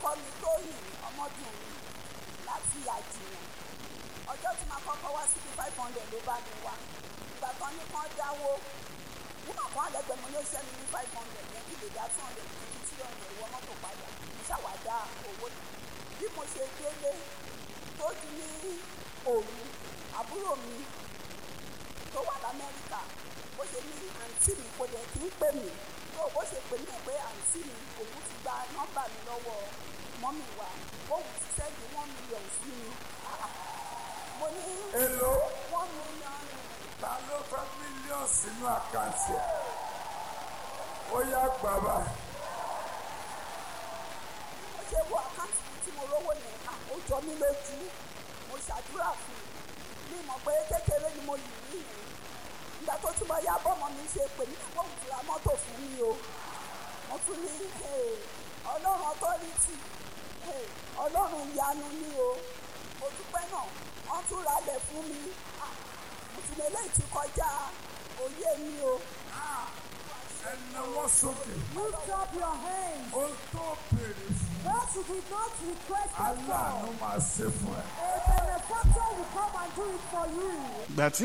ọkọ mi tó yìn ọmọdún mi láti àjìnà ọjọ́ tí màá kọ́kọ́ wá síbi five hundred ló bá mi wá ìgbà kan ní kan dáwó nígbà kan àlẹ́gbẹ̀ẹ́ mo ní oṣù mi ní five hundred yẹn kí lè dá two hundred fifty three hundred wọ mọ́tò padà mo ṣàwádà owó yìí bí mo ṣe délé tó di ní òru àbúrò mi tó wà lamẹ́ríkà bó ṣe ní àǹtí mi kò dẹ̀ kí ń pè mí tó bó ṣe pè mí ẹ̀ pé àǹtí mi òun ti gba nọ́mbà mi lọ́wọ́ mọ́mì wa òun ti sẹ́ẹ̀dì one million sí mi mo ní èlò one million ta ló fẹ́ mílíọ̀nù sínú àkáǹtì ẹ̀ ó yá gbàgbà mo ṣe wo àkáǹtì mi tí mo rówó yẹn à ó jọ mí lójú mo ṣàdúrà fún un mi mọ̀ pé kékeré ni mo lù rí yẹn ìgbà tó tún bọ́ yá bọ́mọ mi ṣe pè mí nígbà òun ti ra mọ́tò fún mi o mo tún ní "Hey, ọlọ́run ọtọ́rìtì ọlọ́run ìyanu ni o mo dúpẹ́ náà wọ́n tún ralẹ̀ fún mi Ah, mo ti lè léyìí ti kọjá òye mi o ẹ náwó sókè Lift up your hands. ó tó béèrè fún What you did not request at aláàánú all. máa ṣe fún ẹ. A benefactor will come and do it for you. ìgbà tí